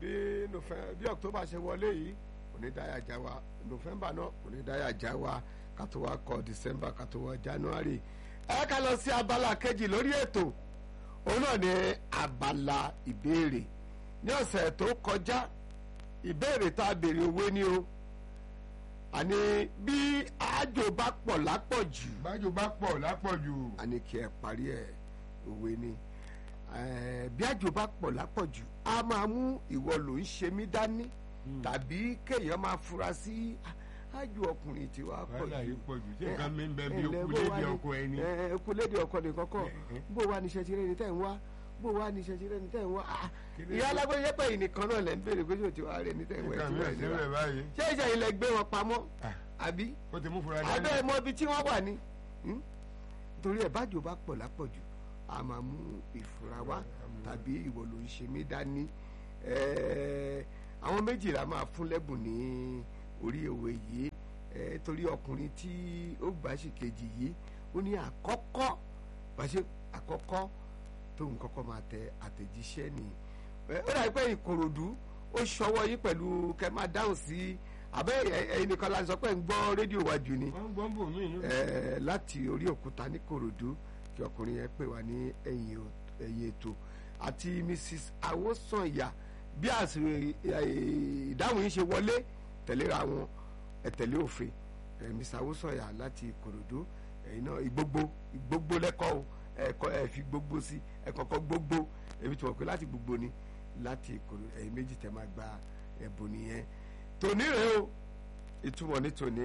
bí Nọ́fẹ̀- bí October ṣe wọlé yìí kò ní dáyà já wa November náà kò ní dáyà já wa ká tó wá kọ December ká tó wá January ẹ ká lọ sí abala kejì lórí ètò òun náà ní abala ìbéèrè ní ọ̀sẹ̀ tó kọjá ìbéèrè tá a béèrè òwe ni o àní bí àjò bá pọ̀ lápọ̀jù bájú bá pọ̀ lápọ̀jù àní kí ẹ parí ẹ̀ òwe ni Eh, bí àjò bá pọ̀ lápọ̀jù a máa mú ìwọ ló ń ṣe mí dání tàbí kéèyàn máa fura sí "Ah, àjò ọkùnrin tí wàá pọ̀ wàhálà yìí jù pọ̀jù tí nǹkan mi ń bẹ bí ẹ ǹlẹ́, okú bó wá lédi ní- ọkọ ẹni. ẹ, okú lédi ọkọ nìkan kọ́ bó wá ní iṣẹ́ tirẹ̀ ní tẹ̀ ń wá bó wá ní iṣẹ́ tirẹ̀ ní tẹ̀ ń wá Ah, Kí ló ìyá dé? alágbèyẹ pẹ̀ yìí nìkan náà lẹ́ ń béèrè pé ṣé o ti wá rẹ̀ ní tẹ̀ ń wá nǹkan ẹ̀ mi tí ò wá sí ẹ̀ rẹ̀ báyìí. ṣé ìṣe ilẹ̀ gbé wọn pamọ́ Ah. àbí ó ti mú fura abẹ́ dání. ẹ̀ mọ ibi tí wọ́n wà ní Hmm? torí ẹ̀ bájò bá pọ̀ lápọ̀jù a máa mú ìfura wá tàbí ìwọ ló ń ṣe mí dání Ẹ̀ẹ́, àwọn méjìlá máa fún lẹ́bùn ní orí òwe yìí Ẹ̀ẹ́, torí ọkùnrin tí ó gbà sí kejì yìí ó ní àkọ́kọ́ bàṣẹ àkọ́kọ́ tóun kọ́kọ́ máa tẹ àtẹ̀jíṣẹ́ ni Ẹ̀, ó dàbí pé ìkòròdú ó ṣọwọ́ yín pẹ̀lú kẹ́ máa dáhùn sí abẹ́ ẹ̀- ẹ̀yin nìkan la sọ pé ń gbọ́ rédíò wájú ni wọ́n gbọ́n bò mí inú. eh, láti orí òkúta ní korodu kí ọkùnrin yẹn pè wá ní ẹ̀yìn ò- ẹ̀yìn ètò àti mrs awosanya bí àsìrò ìdáhùn yìí ṣe wọlé tẹ̀léra wọn ẹ tẹ̀lé òfin eh, mrs awosanya láti korodu ẹ̀yin náà ìgbógbó ìgbógbó lẹ́kọ̀ọ́ o ẹ̀kọ́ ẹ̀ fi gbogbo sí ẹ̀ kọ́kọ́ gbogbo èmi tí wọ́n pè láti gbogbo ni láti korodu ẹ̀yin méjì tẹ̀ máa gba ẹ̀bùn nìyẹn tòní rèé o ìtumọ̀ ní tòní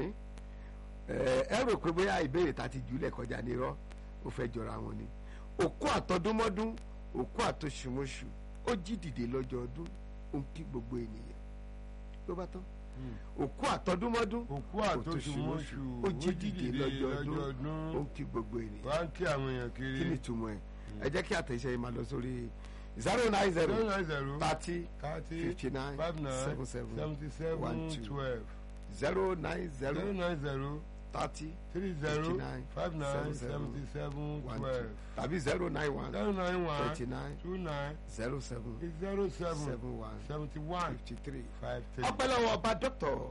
ẹ ẹ rò pé bóyá ìbéèrè ta ti jùlẹ̀ kọjá ní irọ́ ó fẹ́ jọra wọn ni òkú àtọdúnmọ́dún òkú àtọṣùmọ́ṣù ó jí dìde lọ́jọ́ ọdún ó ń kí gbogbo ènìyàn ló bá tán òkú àtọdúnmọ́dún òkú àtòṣùmọ́ṣù ó jí dìde lọ́jọ́ ọdún ó ọdún. ń kí gbogbo ènìyàn wá ń kí àwọn èèyàn kí kiri. ni ìtumọ̀ ẹ̀ ẹ jẹ́ kí àtẹ̀yẹsẹ̀ yìí máa lọ sórí zero nine zero zero nine zero thirty thirty fifty nine five nine seven seven seventy one seven two. twelve zero nine zero zero nine zero thirty three zero 59, five nine 77, seventy seven one two twelve tàbí zero nine one zero nine one twenty nine two nine zero seven zero seven seven one seventy one fifty three. five three. ọpẹ́lọ́wọ́ ọba dr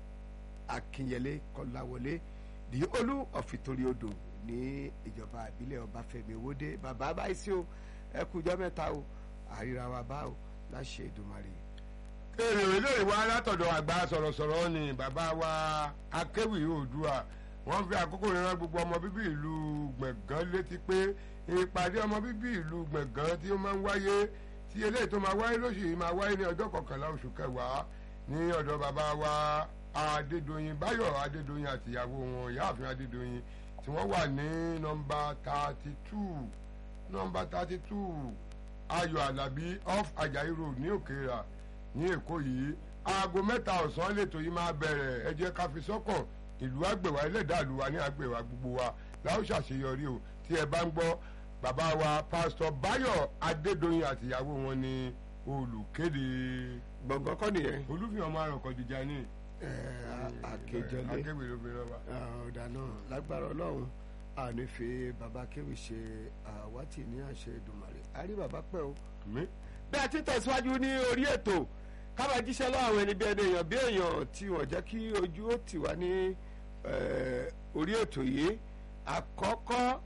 akinyele kọláwọlé di olú ọ̀fìtorí odò ní ìjọba ìbílẹ̀ ọbáfẹ́mi owóde bàbá báyìí o ẹ kújọ́ mẹ́ta o àríra wa bá o láṣẹ Èdùmàrè. èrè olóyè wa látọ̀dọ̀ àgbà sọ̀rọ̀sọ̀rọ̀ ni bàbá wa akéwì oòdùà wọ́n fi àkókò rán gbogbo ọmọ bíbí ìlú gbẹ̀gán létí pé ìpàdé ọmọ bíbí ìlú gbẹ̀gán tí ó máa ń wáyé tí eléyìí tó máa wáyé lóṣù yìí máa wáyé ní ọjọ́ kọkànlá oṣù kẹwàá ní ọ̀dọ̀ bàbá wa adédọ̀yìn báyọ̀ adédọ̀yìn àtìyàwó wọn ìyáàfin adédọ̀yìn tí wọ́n wà ní nọmba thirty two nọmba thirty two ayọ̀ alábí off ajayi road ní òkèèrà ní èkó yìí aago mẹ́ta ọ̀sán lẹ́tọ̀ yìí máa bẹ̀rẹ̀ ẹ jẹ́ ká fi sọ́kàn ìlú àgbèwà ẹlẹ́dàá ìlú wa ní àgbèwà gbogbo wa láwọn ṣàṣeyọrí o tí ẹ bá ń gbọ́ bàbá wa pásítọ̀ báyọ̀ adédọ̀yìn àtìyàwó wọn ní olùkéde gbọ̀ngàn kọ́ nìyẹn olúfihàn ọmọ àròkọ̀dìjà ní ẹ, a- àkejọlé akéwì ló fi rán wa. ọ̀dà náà lágbára ọlọ́run a ní fi bàbá kéwì ṣe àwátì ní àṣẹ Èdùmàrè a rí bàbá pẹ́ o. mi bí a ti tẹ̀síwájú ní orí ètò kábà jíṣẹ́ lọ́wọ́ àwọn ẹni bí ẹni èèyàn bí èèyàn tí wọ́n jẹ́ kí ojú ó tì wá ní eh, orí ètò yìí àkọ́kọ́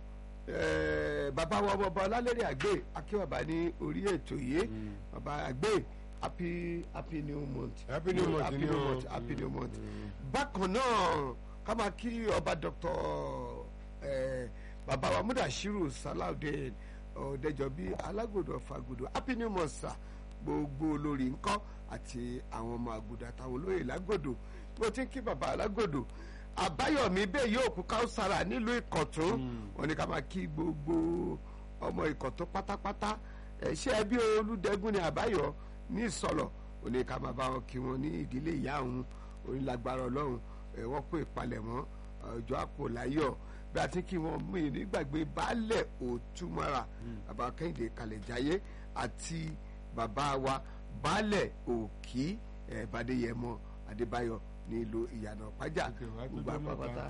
eh, bàbá wa bàbá ọlálẹ́rìí àgbè akíwàbá ní orí ètò yìí bàbá àgbè happy happy new month Happy new month happy ni new o. month happy new month bákan náà ká máa kí ọba dr eh, bàbá wa mudashiru salaudeen ọ̀dẹ́jọ́bí alágòdò fàgòdò happy new month sir gbogbo olórí ńkọ́ àti àwọn ọmọ àgùdà àtàwọn olóyè lágòdò mo ti ń kí bàbá alágòdò àbáyọ̀mí bẹ́ẹ̀ yóò kú káùsára nílùú ìkọ̀tún wọn ni ká máa kí gbogbo ọmọ ìkọ̀tún pátápátá ẹ̀ ṣé ẹbí olùdẹ́gùn ni àbáyọ̀ ní ìsọ̀lọ̀ ò ní ká máa bá wọn kí wọn ní ìdílé ìyá òun onílágbára ọlọ́run ẹ̀ wọ́n kó ìpalẹ̀mọ́ ọjọ́ àpò láyọ̀ bí a ti kí wọn mú ìní gbàgbé baálẹ̀ òtúmọ̀ra bàbá kẹ́hìndé kalẹ̀jáyé àti bàbá wa baálẹ̀ òkì ẹ̀ bàdéyẹmọ adébáyọ̀ nílùú ìyànà pàjá Okay, wàá tó gbogbo jẹ́ mẹ́ta. àpapàtà.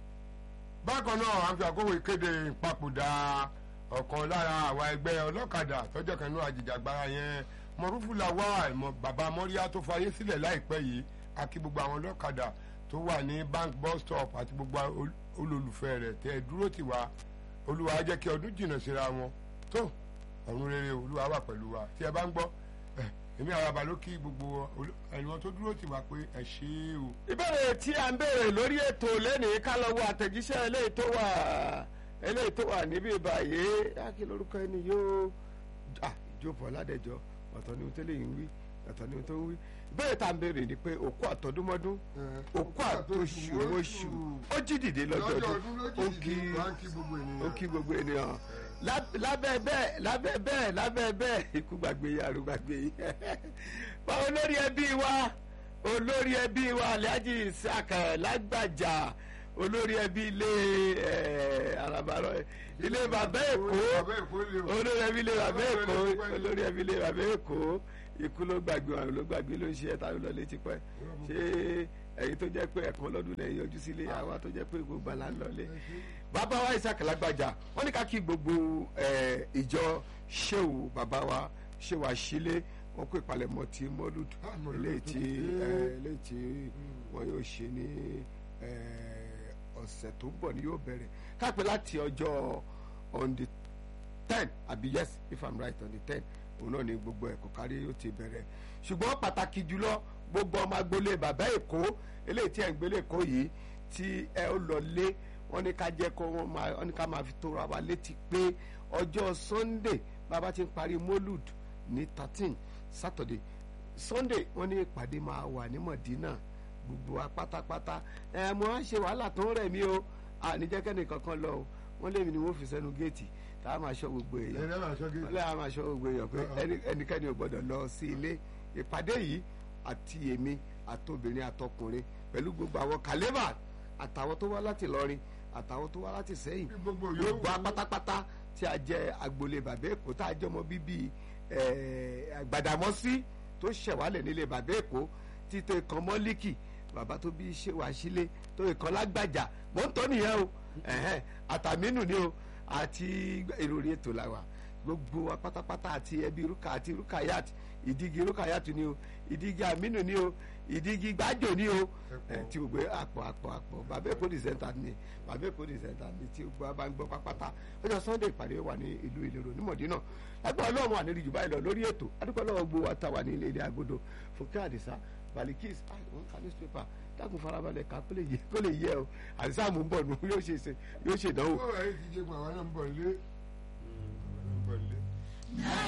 bákan náà à ń fi àkókò ìkéde ìpapòdà ọ̀kan lára àwa ẹgbẹ́ ọlọ́kadà tọ́jọ́ kan náà àjìjàgbara yẹn mọ̀rúfù làwà ìmọ̀ bàbá mọ́ríyá tó fayé sílẹ̀ láìpẹ́ yìí àti gbogbo àwọn ọlọ́kadà tó wà ní bank bus stop àti gbogbo ol- olólùfẹ́ rẹ̀ tẹ́ ẹ dúró tì wá olúwa á jẹ́ kí ọdún jìnnà síra wọn tó ọ̀run rere olúwa wà pẹ̀lú wa tí ẹ bá ń gbọ́ ẹ èmi àràbà ló kí gbogbo olú- ẹ̀wọ̀n tó dúró tì wá pé ẹ ṣe é o. ìbéèrè tí a ń béèrè lórí ètò lẹ́nìí ká lọ wo àtẹ̀jíṣẹ́ eléyìí tó wà eléyìí tó wà níbí báyìí á kí lórúkọ ẹni yóò à ìjókòó ọ̀làdẹ̀jọ ọ̀tọ̀ ni ohun tó lè ń wí ọ̀tọ̀ ni ohun tó ń wí ìbéèrè tá a ń béèrè ni pé òkú àtọdúnmọ́dún òkú àtòṣù oṣù ó jí dìde lọ́jọ́ ọdún ó kí ó kí gbogbo ènìyàn Lá- lábẹ́ bẹ́ẹ̀ lábẹ́ bẹ́ẹ̀ lábẹ́ bẹ́ẹ̀ ikú gbàgbé yìí àrùn gbàgbé yìí bá olórí ẹbí wa olórí ẹbí wa alhaji isaac lágbàjà olórí ẹbí ilé ẹ arabarọ ilé bàbá èkó olórí ẹbí ilé bàbá èkó olórí ẹbí ilé bàbá èkó ikú ló gbàgbé àrùn ló gbàgbé ló ń ṣe ẹta lọ létí pẹ ṣé ẹ̀yin tó jẹ́ pé ẹ̀kan lọ́dún lẹ́yìn yọjú sílé àwa tó jẹ́ pé gbogbo àlá ń lọlé bàbá wa isaac lágbàjà wọ́n ní ká kí gbogbo ẹ, ìjọ sheu bàbá wa sheu àṣìlẹ wọ́n kó ìpalẹ̀mọ́ ti mọ́lúd Ah, Mọ́lúdù eléyìí tí tó ẹ, dé. eléyìí tí wọ́n yóò ṣe ní ẹ, ọ̀sẹ̀ tó ń bọ̀ ni yóò bẹ̀rẹ̀ káàpẹ́ láti ọjọ́ on the ten àbí yes if i'm right on the ten òun náà ni gbogbo ẹ̀kọ́ kárí yóò ti bẹ̀rẹ̀ ṣùgbọ́n pàtàkì jùlọ gbogbo ọmọ agboolé bàbá èkó eléyìí tí ẹ̀ ń gbélé èkó yìí tí ẹ ó lọ lé wọ́n ní ká jẹ́ kó wọ́n máa wọ́n ní ká máa fi tóra wa létí pé ọjọ́ sunday bàbá ti ń parí molud ní thirteen saturday sunday wọ́n ní ìpàdé máa wà ní mọ̀dínà gbogbo wa pátápátá ẹ mo á ṣe wàhálà tó ń rẹ̀ mí o àníjẹ́kẹ́ni kankan lọ o wọ́n lémi ni wọ́n fi sẹ́nu géètì tá a máa ṣọ́ gbogbo èèyàn wọ́n lé a máa ṣọ́ gbogbo èèyàn pé ẹni- ẹnikẹ́ni ò gbọ́dọ̀ lọ sí ilé ìpàdé yìí àti èmi àtobìnrin àtọkùnrin pẹ̀lú gbogbo àwọn kàlẹ́bà àtàwọn tó wá láti lọrin àtàwọn tó wá láti sẹ́yìn gbogbo gbogbo apátápátá tí a jẹ agboolé bàbá èkó tá a jẹ ọmọ bíbí eh, Gbàdámọ́sí tó ṣẹ̀wálẹ̀ nílé bàbá èkó títọ́ ìkan mọ́líkì bàbá tó bí ṣe wá sílé tó ìkan lágbàjà mò ń tọ́ nìyẹn o ẹ̀hẹ́n, àtàmínú ni o àti èròrí ètò làwà gbogbo wa pátápátá àti ẹbí rúkà àti rúkàyàt ìdígi rúkàyàt ni o ìdígi àmínú ni o ìdígi gbájò ni o Ẹ̀pọ̀. ẹ̀ tí gbogbo àpò àpò àpò bàbá èkó dìsẹ́ńtà ni bàbá èkó dìsẹ́ńtà ni tí gbogbo wa bá ń gbọ́ pápátá ọjọ́ sunday ìpàdé wà ní ìlú ìlérò ní mọ̀dínà ẹgbẹ́ ọlọ́run wà nílùú jùbá ìlọ lórí ètò adúpẹ́ lọ́wọ́ gbogbo wa ta wà ní ilé ilé agodo fúnkẹ́ àdìsá balikis ah wọn ka newspaper dákun farabalẹ̀ ká kó lè yẹ kó lè yẹ o àdìsá mú bọ̀ nù yóò ṣe ṣe yóò ṣe ìdánwò. ó ẹ̀yin ti jẹ́ pé àwọn náà ń bọ̀ nílé àwọn náà ń bọ̀ nílé.